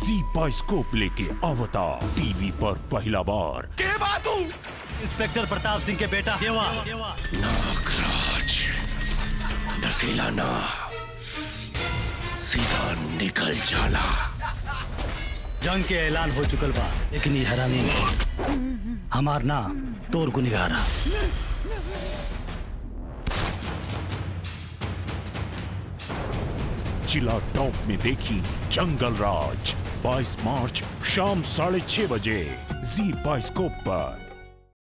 जी बाइस्कोप लेके अवतार टीवी पर पहला बार के बात हूँ इंस्पेक्टर प्रताप सिंह के बेटा देवा नागराज नसीला ना सीधा निकल जाला जंग के ऐलान हो चुकल बा लेकिन ये हरामी हमार ना तोर गुनिगारा जिला टॉप में देखी जंगल राज 22 मार्च शाम साढ़े छह बजे जी बाइस्कोप पर